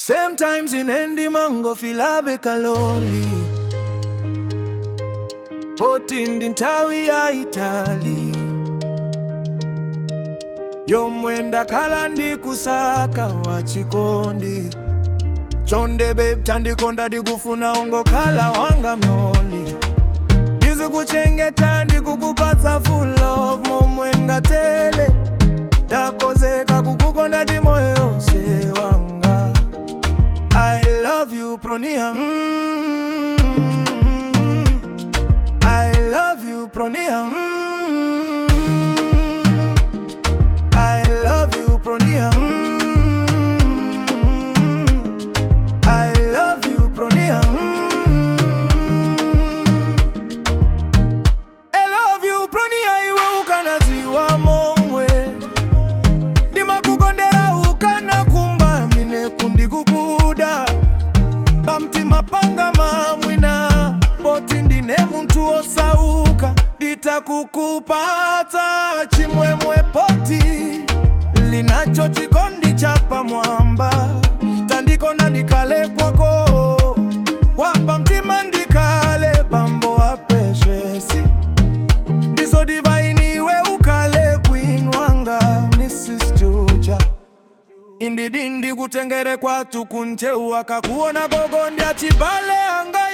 Sometimes inendi mango filabe kaloli poti ndi nthawi ya itali yomwenda khala ndi kusaka wa chikondi chonde babe tandikonda ndikufuna ungokhala wanga mloli ndizikuchengeta ndikukupatsa full love momwe ngatele ndakozeka kukukonda ndi moyo wonse wanga I love you Pronia mm I love you Pronia mm I love you Pronia mm I love you Pronia mm I love you Pronia iwe ukanaziwa momwe ndimakukondera ukanakumba mine kundikukuda pamtima panga mamwina poti ndine muntu osauka nditakukupata chimwemwe poti linacho chikondi cha pamwamba tandikonda ndikale kwako wapa mtima ndikale pambo apeshesi ndizo divainiwe ukale queen wanga Mrs. Juja indidi ndikutengere kwatu kuncheu akakuona gogo ndyachibale anga